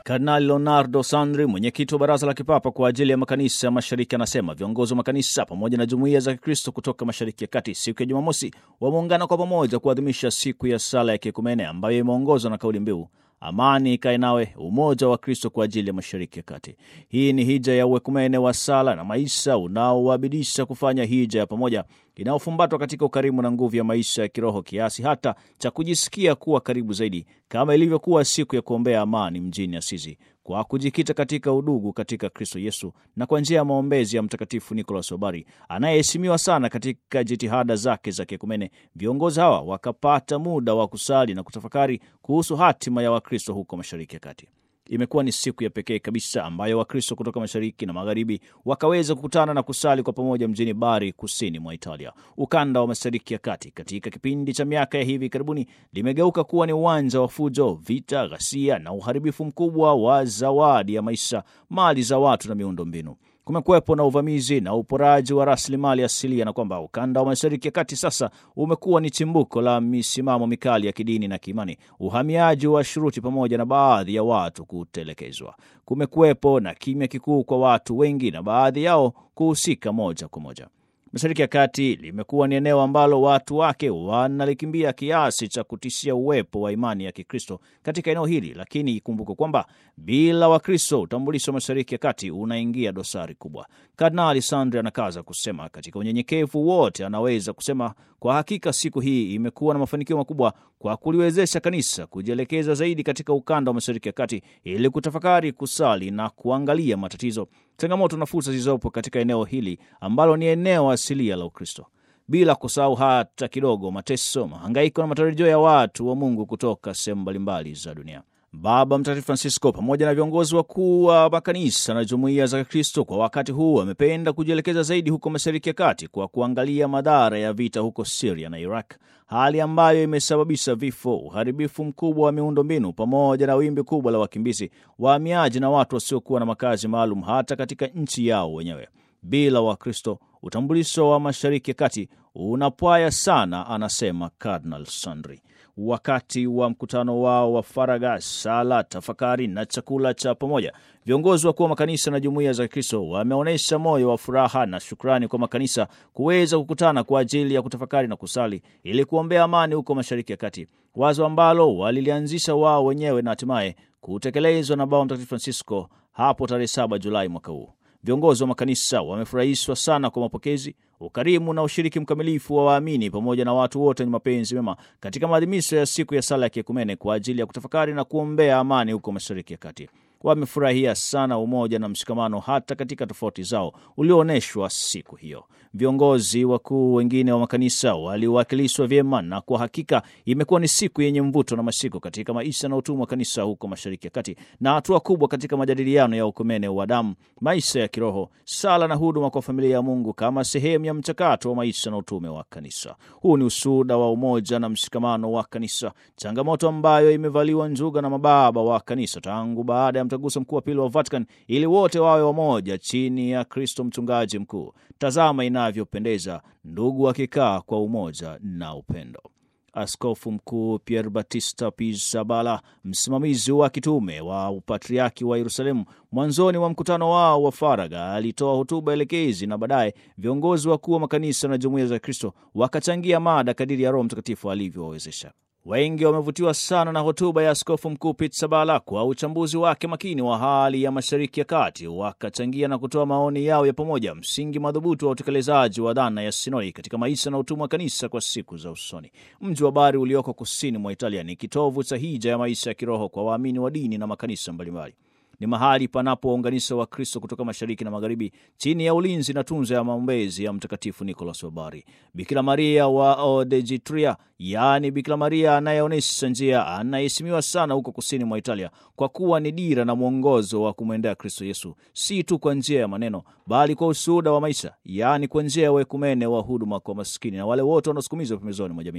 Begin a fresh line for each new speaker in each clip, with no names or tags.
Kardinali Leonardo Sandri, mwenyekiti wa Baraza la Kipapa kwa ajili ya makanisa ya mashariki, anasema viongozi wa makanisa pamoja na jumuiya za Kikristo kutoka mashariki ya kati siku ya Jumamosi wameungana kwa pamoja kuadhimisha siku ya sala ya kiekumene ambayo imeongozwa na kauli mbiu amani ikae nawe, umoja wa Kristo kwa ajili ya mashariki ya kati. Hii ni hija ya uekumene wa sala na maisha unaowabidisha kufanya hija ya pamoja inayofumbatwa katika ukarimu na nguvu ya maisha ya kiroho kiasi hata cha kujisikia kuwa karibu zaidi, kama ilivyokuwa siku ya kuombea amani mjini Asizi, kwa kujikita katika udugu katika Kristo Yesu na kwa njia ya maombezi ya Mtakatifu Nicolas Obari anayeheshimiwa sana katika jitihada zake za kiekumene. Viongozi hawa wakapata muda wa kusali na kutafakari kuhusu hatima ya Wakristo huko mashariki ya kati. Imekuwa ni siku ya pekee kabisa ambayo Wakristo kutoka mashariki na magharibi wakaweza kukutana na kusali kwa pamoja mjini Bari, kusini mwa Italia. Ukanda wa mashariki ya kati katika kipindi cha miaka ya hivi karibuni limegeuka kuwa ni uwanja wa fujo, vita, ghasia na uharibifu mkubwa wa zawadi ya maisha, mali za watu na miundo mbinu. Kumekuwepo na uvamizi na uporaji wa rasilimali asilia, na kwamba ukanda wa mashariki ya kati sasa umekuwa ni chimbuko la misimamo mikali ya kidini na kiimani, uhamiaji wa shuruti, pamoja na baadhi ya watu kutelekezwa. Kumekuwepo na kimya kikuu kwa watu wengi na baadhi yao kuhusika moja kwa moja. Mashariki ya kati limekuwa ni eneo ambalo watu wake wanalikimbia kiasi cha kutishia uwepo wa imani ya Kikristo katika eneo hili, lakini ikumbuke kwamba bila Wakristo utambulisho wa mashariki ya kati unaingia dosari kubwa. Kardinali Sandri anakaza kusema katika unyenyekevu wote, anaweza kusema kwa hakika siku hii imekuwa na mafanikio makubwa kwa kuliwezesha kanisa kujielekeza zaidi katika ukanda wa mashariki ya kati ili kutafakari, kusali na kuangalia matatizo, changamoto na fursa zilizopo katika eneo hili ambalo ni eneo asilia la Ukristo, bila kusahau hata kidogo mateso, mahangaiko na matarajio ya watu wa Mungu kutoka sehemu mbalimbali za dunia. Baba Mtakatifu Francisco pamoja na viongozi wakuu wa makanisa na jumuiya za Kristo kwa wakati huu amependa kujielekeza zaidi huko mashariki ya kati kwa kuangalia madhara ya vita huko Siria na Iraq, hali ambayo imesababisha vifo, uharibifu mkubwa wa miundo mbinu, pamoja na wimbi kubwa la wakimbizi, wahamiaji na watu wasiokuwa na makazi maalum hata katika nchi yao wenyewe. Bila Wakristo utambulisho wa mashariki ya kati unapwaya sana, anasema Cardinal Sandri. Wakati wa mkutano wao wa faragha, sala, tafakari na chakula cha pamoja, viongozi wakuu wa makanisa na jumuiya za Kristo wameonyesha moyo wa furaha na shukrani kwa makanisa kuweza kukutana kwa ajili ya kutafakari na kusali ili kuombea amani huko mashariki ya kati, wazo ambalo walilianzisha wao wenyewe na hatimaye kutekelezwa na Baba Mtakatifu Francisco hapo tarehe 7 Julai mwaka huu. Viongozi wa makanisa wamefurahishwa sana kwa mapokezi, ukarimu na ushiriki mkamilifu wa waamini pamoja na watu wote wenye mapenzi mema katika maadhimisho ya siku ya sala ya kiekumene kwa ajili ya kutafakari na kuombea amani huko mashariki ya kati. Wamefurahia sana umoja na mshikamano hata katika tofauti zao ulioonyeshwa siku hiyo. Viongozi wakuu wengine wa makanisa waliwakilishwa vyema, na kwa hakika imekuwa ni siku yenye mvuto na mashiko katika maisha na utumwa wa kanisa huko mashariki ya kati, na hatua kubwa katika majadiliano ya ukumene wa damu, maisha ya kiroho, sala na huduma kwa familia ya Mungu kama sehemu ya mchakato wa maisha na utume wa kanisa. Huu ni ushuhuda wa umoja na mshikamano wa kanisa, changamoto ambayo imevaliwa njuga na mababa wa kanisa tangu baada ya mtaguso mkuu wa pili wa Vatican, ili wote wawe wamoja chini ya Kristo mchungaji mkuu. Tazama inavyopendeza ndugu wakikaa kwa umoja na upendo. Askofu Mkuu Pier Batista Pizzaballa, msimamizi wa kitume wa upatriaki wa Yerusalemu, mwanzoni wa mkutano wao wa faragha alitoa hotuba elekezi, na baadaye viongozi wakuu wa makanisa na jumuiya za Kristo wakachangia mada kadiri ya Roho Mtakatifu alivyowawezesha. Wengi wamevutiwa sana na hotuba ya Askofu Mkuu Pizzaballa kwa uchambuzi wake makini wa hali ya Mashariki ya Kati, wakachangia na kutoa maoni yao ya pamoja, msingi madhubuti wa utekelezaji wa dhana ya sinodi katika maisha na utumwa wa kanisa kwa siku za usoni. Mji wa Bari ulioko kusini mwa Italia ni kitovu cha hija ya maisha ya kiroho kwa waamini wa dini na makanisa mbalimbali. Ni mahali panapounganisha Wakristo kutoka mashariki na magharibi chini ya ulinzi na tunza ya maombezi ya Mtakatifu Nicolas wa Bari. Bikira Maria wa Odejitria, yaani Bikira Maria anayeonyesha njia, anaheshimiwa sana huko kusini mwa Italia kwa kuwa ni dira na mwongozo wa kumwendea Kristo Yesu, si tu kwa njia ya maneno, bali kwa ushuhuda wa maisha, yaani kwa njia ya uekumene wa huduma kwa maskini na wale wote wanaosukumizwa pembezoni mwa jamii.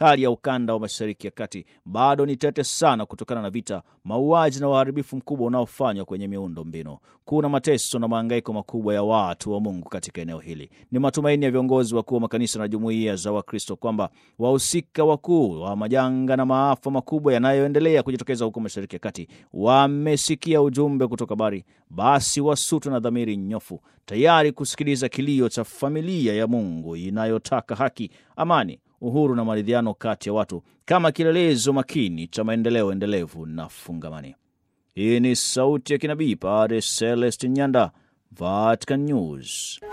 hali ya ukanda wa Mashariki ya Kati bado ni tete sana kutokana na vita, mauaji na uharibifu mkubwa unaofanywa kwenye miundo mbinu. Kuna mateso na mahangaiko makubwa ya watu wa Mungu katika eneo hili. Ni matumaini ya viongozi wakuu wa makanisa na jumuiya za Wakristo kwamba wahusika wakuu wa majanga na maafa makubwa yanayoendelea kujitokeza huko Mashariki ya Kati wamesikia ujumbe kutoka Bari, basi wasutwe na dhamiri nyofu, tayari kusikiliza kilio cha familia ya Mungu inayotaka haki, amani, uhuru na maridhiano kati ya watu kama kielelezo makini cha maendeleo endelevu na fungamani. Hii ni sauti ya kinabii Padre Celestin Nyanda, Vatican News.